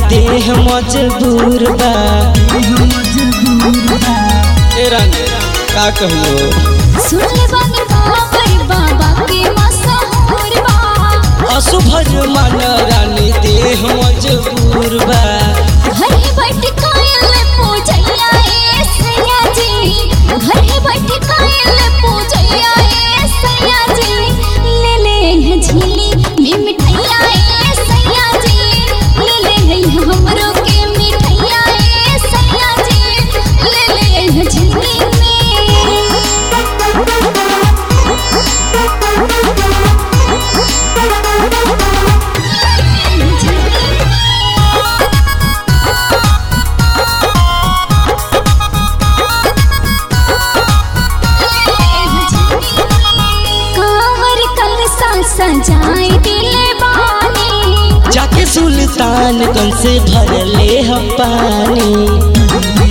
देह मजबूर बा ए रानी का कहियो सुन बानी बाबर बाबा के मशहूर बा असुभज मन रानी देह मजबूर बा घर ही बैठ कायल पूजैया ए सैया जी घर ही बैठ कायल पूजैया ए सैया जी ले ले है झीली में मिठाइया ए सैया जी ले ले है हमरो के मिठाइया ए सैया जी ले ले है झीली में कांवर कलसा सजाए दिले बानी जाके सुल्तान गंज से भरले ह पानी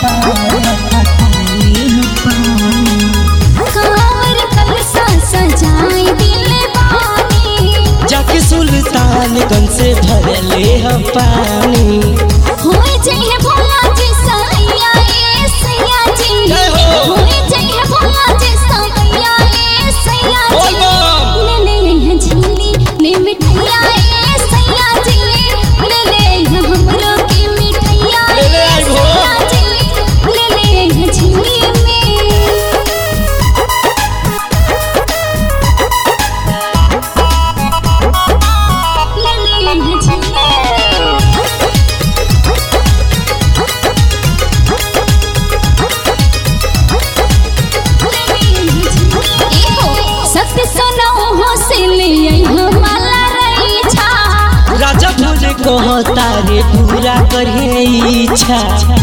कांवर कलसा सजाए दिले बानी जाके सुल्तान गंज से भरले ह पानी होए जइहे भोला जी सैया ए सैया जी जय हो। होए जइहे भोला जी सैया ए सैया बोल जी बम। ले ले है झीली में मिठाइया ए सैया जी ले ले है हमरो के मिठाइया ले ले आई ए भो। सैया जी ले ले है झीली में ले ले है झीली सत्य सुनो हो से ले आई हमारा रही छा राजा भोज कहता रे पूरा करे इच्छा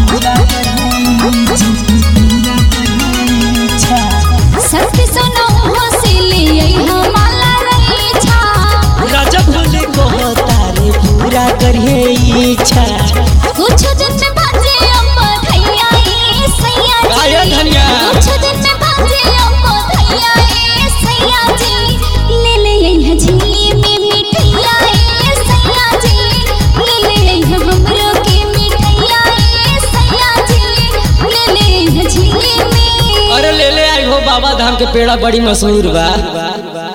सत्य सुनो हो से ले आई हमारा रही छा राजा भोज कहता रे पूरा करे इच्छा कुछ दिन में बाजे अम्मा धैया ए सैया जी गाया धनिया। कुछ दिन में बाजे अम्मा धैया ए सैया जी ले ले आई है झीली में मिठाइया ए सैया जी ले ले आई है हमरो के मिठाइया ए सैया जी ले ले आई है झीली में अरे ले ले आई हो बाबा धाम के पेड़ा बड़ी मशहूर बा